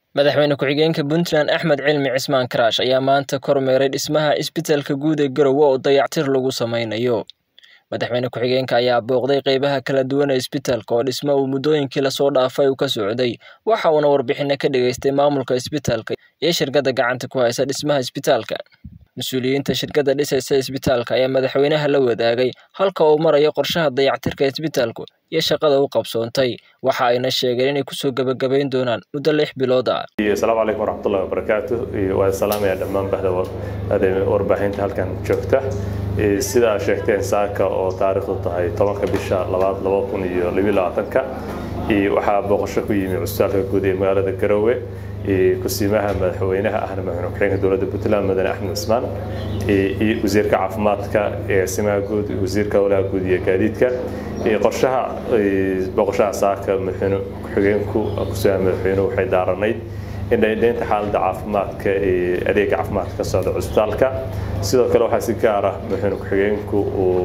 madaxweyne ku-xigeenka puntland axmed cilmi cismaan karaash ayaa maanta kormeeray dhismaha isbitaalka guud ee garowe oo dayactir lagu sameynayo madaxweyne ku-xigeenka ayaa booqday qeybaha kala duwan ee isbitaalka oo dhismo uu muddooyinkii lasoo dhaafay uu ka socday waxa uuna warbixino ka dhageystay maamulka isbitaalka iyo shirkadda gacanta ku haysa dhismaha isbitaalka mas-uuliyiinta shirkadda dhisaysa isbitaalka ayaa madaxweynaha la wadaagay halka uu marayo qorshaha dayactirka isbitaalku iyo shaqada u qabsoontay waxa ayna sheegeen inay kusoo gebagabayn doonaan muddo lix bilood ah asalaamu calaykum waraxmatullahi wabarakaatu waan salaamayaa dhammaan bahda warbaahinta halkan joogta sidaa sheegteen saaka oo taariikhdu tahay tobanka bisha labaad laba kun iyo labiyo labaatanka waxaa booqasho ku yimi cusbitaalka guud ee magaalada garowe kusiimaha madaxweynaha ahna madaxweyne ku-xigeenka dowladda puntland madane axmed cismaan iyo wasiirka caafimaadka eesimaha guud wasiirka howlaha guud iyo gaadiidka qorshaha booqashaha saaka madaxweyne ku-xigeenku kusiimaha madaxweynuhu waxay daaranayd indhaindhaynta xaaladda caafimaadka adeega caafimaadka ka socda cusbitaalka sidoo kale waxaa si gaar ah madaxweyne ku-xigeenku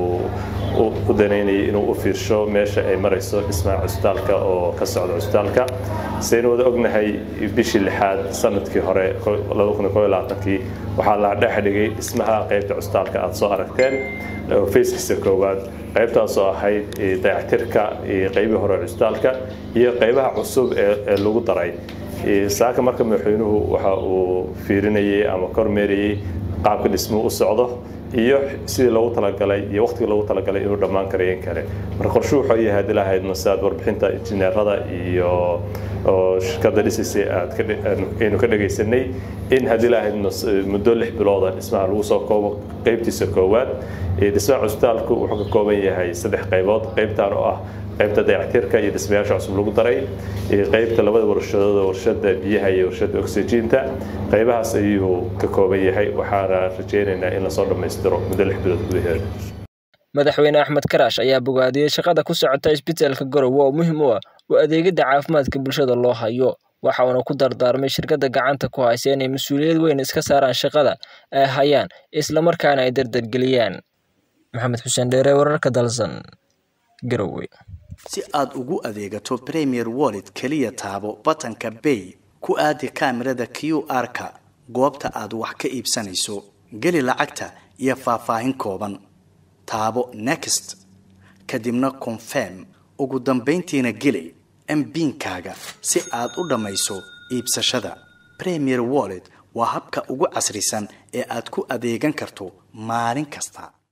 u danaynayay inuu u fiirsho meesha ay marayso dhismaha cusbitaalka oo ka socda cusbitaalka saynu wada ognahay bishii lixaad sanadkii hore kii waxaa la dhex dhigay dhismaha qaybta cusbitaalka aad soo aragteen fayskiisa koowaad qaybtaasoo ahayd dayactirka qeybii hore cusbitaalka iyo qaybaha cusub ee lagu daray saaka marka madaxweynuhu waxa uu fiirinayay ama kormeerayay qaabka dhismuhu u socdo iyo sidii loogu talagalay iyo waqtigii loogu talagalay inuu dhammaan karayo in kale marka qorshu wuxuu yahay haddii lahayd masaad warbixinta injineerada iyo oo shirkadda dhisaysay aadaynu ka dhagaysanay in haddii lahayd muddo lix bilooda dhismaha lagu soo koobo qeybtiisa koowaad dhismaha cusbitaalku wuxuu ka kooban yahay saddex qaybood qaybtan oo ah qaybta dayactirka iyo dhismayaasha cusub lagu daray qaybta labada warshadood warshada biyaha iyo warshada oxygiinta qaybahaas ayuu ka kooban yahay waxaana rajaynaynaa in lasoo dhammaystiro muddo lix bilood gudaheeda madaxweyne axmed karaash ayaa bogaadiyey shaqada ku socota isbitaalka garowe oo muhiim u ah oo adeegidda caafimaadka bulshada loo hayo waxa uuna ku dardaarmay shirkadda gacanta ku haysa inay mas-uuliyad weyn iska saaraan shaqada ay hayaan islamarkaana ay dardargeliyaan maxamed xuseen dheere wararka dalsan garowe si aad ugu adeegato premier wallet keliya taabo batanka bay ku aadi kaamirada q r-ka goobta aad wax ka iibsanayso geli lacagta iyo faahfaahin kooban taabo next kadibna confirm ugu dambayntiina geli mbiinkaaga si aad u dhammayso iibsashada premier wallet waa habka ugu casrisan ee aad ku adeegan karto maalin kasta